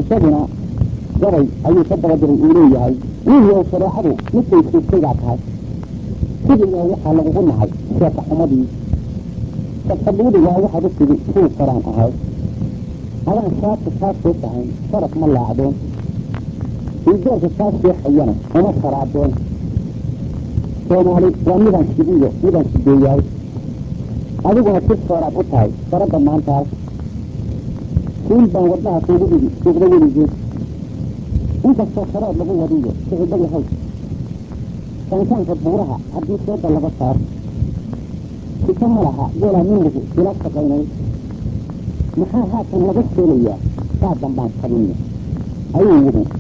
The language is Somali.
isaguna gabay ayuu ka dabadiray uu leeyahay wiilyow shareecadu midkay siistaygaa tahay sidiigaa waxaa lagugu nahay sheeka xumadii sabsabuudigaa waxaad u tigi suu karaan ahay adaan shaabka kaa soo tahayn sharaf ma laacdeen ildoorka kaa seexayana uma sharaadeen soomaali waa midaan sidiyo midaan sideeyahay adiguna si sooraad u tahay saradda maantaas siin baan wadnaha kuugu dhigi suuqda weligeen inkastoo shareed lagu wadiyo sicibba yahay saansaanka buuraha haddii seeda laga saaro sika ma laha geelaa minligu ila shaqaynay maxaa haatan laga seelayaa saa dambaan kabinna ayuu yidhi